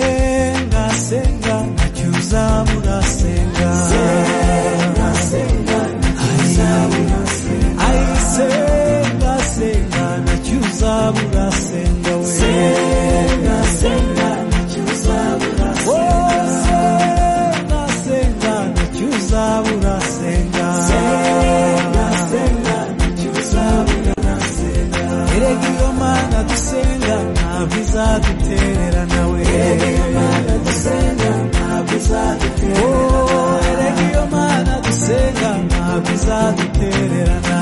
senga senga icyo uzabura senga senga senga icyo uzabura senga ayi senga senga icyo uzabura senga we senga senga icyo uzabura senga senga icyo uzabura senga senga senga icyo uzabura senga erega iyo mana dusenga ntabwo izaduterera nawe erega iyo mana dusenga ntabwo izaduterera nawe erega iyo mana dusenga ntabwo izaduterera nawe